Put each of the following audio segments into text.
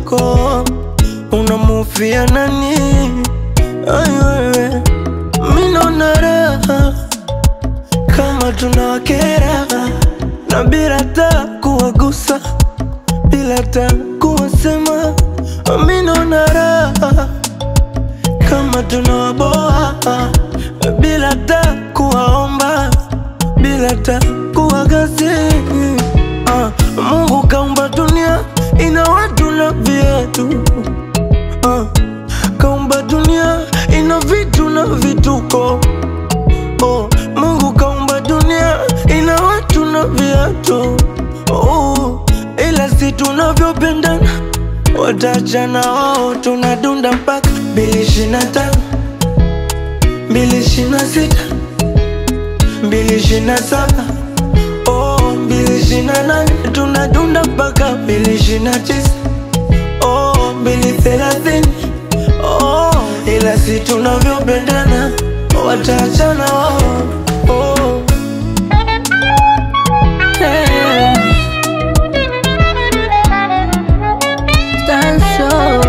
wako unamufia nani? Ai wewe, mi naona raha kama tunawakera na bila ta kuwagusa, bila ta kuwasema, mi naona raha kama tunawaboa bila ta kuwaomba, bila ta kuwagasi. Ah, Mungu kaumba dunia ina watu na viatu ah, kaumba dunia ina vitu na vituko oh, Mungu kaumba dunia ina watu na viatu oh, ila si tunavyopendana watachana wao, tunadunda mpaka mbili ishirini na tano mbili ishirini na sita mbili ishirini na saba oh, mbili ishirini na nane tunadunda mpaka mbili ishirini na tisa oh, mbili thelathini oh, ila si tunavyopendana watachana wao oh. Hey. Tanso.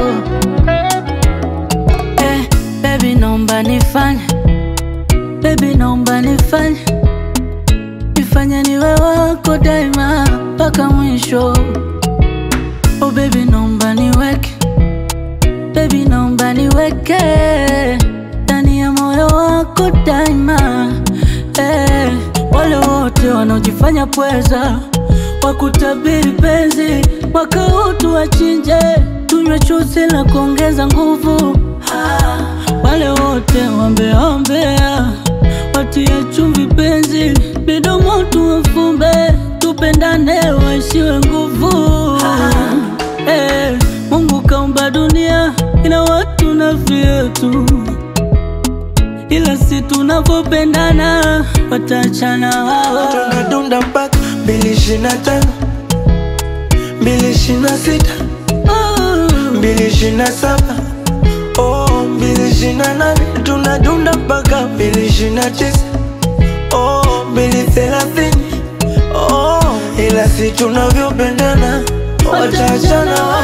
Eh, baby naomba nifanye baby naomba nifanye nifanye niwe wako daima mpaka mwisho oh baby naomba niweke baby naomba niweke ndani ya moyo wako daima eh, wale wote wanaojifanya pweza wakutabiri penzi mwaka huu tuwachinje tunywe chuzi la kuongeza nguvu ah, wale wote wambeaombea watie chumvi penzi midomo tuwafumbe tupendane waishiwe nguvu ah, eh, Mungu kaumba dunia ina watu na vyetu ila si tunavyopendana watachana wao tunadunda mpaka mbili ishirini na tano mbili ishirini na sita mbili ishirini na saba oh, mbili ishirini na nane tunadunda mpaka mbili ishirini na tisa oh, mbili thelathini oh, ila si tunavyopendana watachana wao